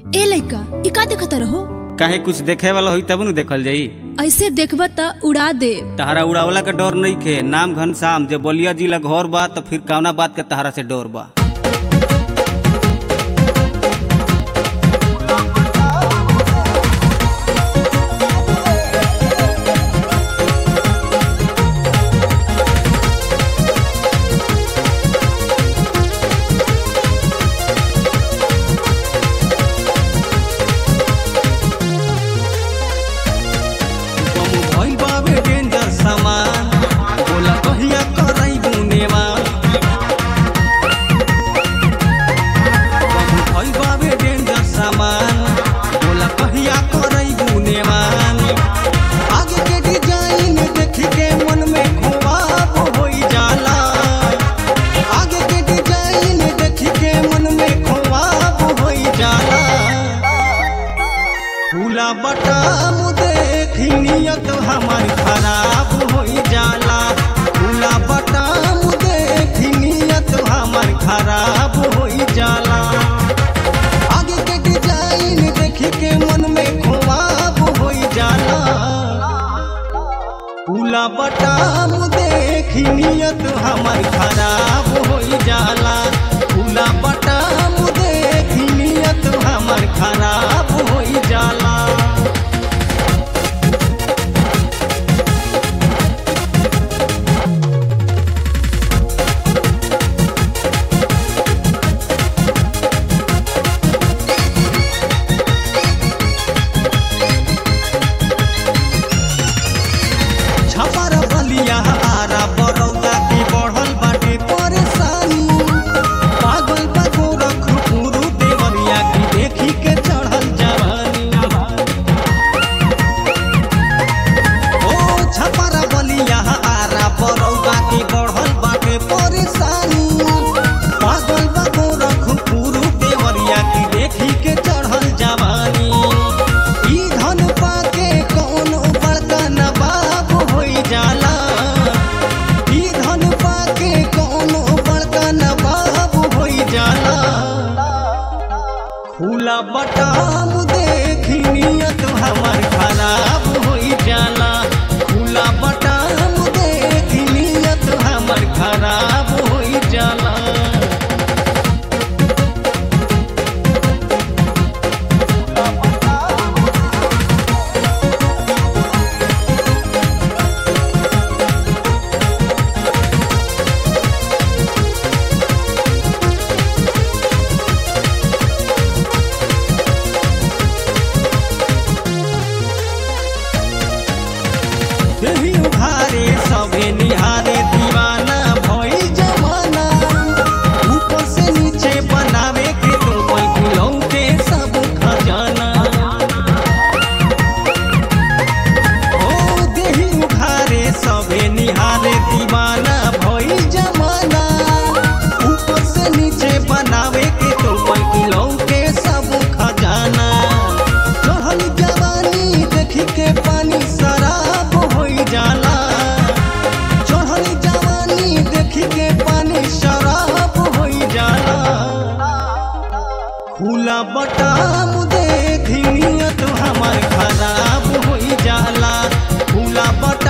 ए लइका ई का देखत रहो काहे कुछ देखे वाला होई तब न देखल जाई ऐसे देखब त उड़ा दे तहरा उड़ावला के डर नहीं खे नाम घनश्याम जे बलिया जिला घर बा तो फिर कौना बात के तहरा से डर बा कमु भइल बावे डेंजर सामान बोला कहिया करई गुनेवा कमु भइल बावे डेंजर सामान बोला कहिया करई गुनेवा आगे के डिजाइन देख के मन में ख्वाब होई जाला आगे के डिजाइन देख के मन में ख्वाब होई जाला फूला बटाम देखी नियत हमार खराब होई जाला फूला बटाम देखी नियत हमार खराब होई जाला आगे के डिजाइन देख के मन में ख्वाब होई जाला फूला बटाम देखी नियत हमार खराब होई जाला फूला बटाम देखी नियत हमार खराब होई जाला छपर बलिया आरा बरौदा की बढ़ल बाटे परेशानी पागल बा गोरखपुर देवरिया की देखी के चढ़ल जवानी ओ छपर बलिया आरा बरौदा की बढ़ल बाटे परेशानी पागल बा गोरखपुर देवरिया की देखी के चढ़ल जवानी ई धन पाके कौनो बड़का नवाब होई जाला ई धन पाके कौनो बड़का नवाब होई जाला खुला बटाम देखी नियत हमार खराब होई जाला खुला बटाम देखी नियत हमार खराब होई जाला देही उघारे सबे निहारे दीवाना भई जमाना ऊपर से नीचे बनावे के तो कोई दिलों के सब खजाना ओ देही उघारे सबे निहारे दीवाना भई जमाना ऊपर से नीचे बनावे के तो कोई दिलों के सब खजाना चढ़ल जवानी देखी के पानी शराब होई जाला चढ़ल जवानी देखी के पानी शराब होई जाला खुला बटाम देखी नियत हमार खराब होई जाला खुला बटाम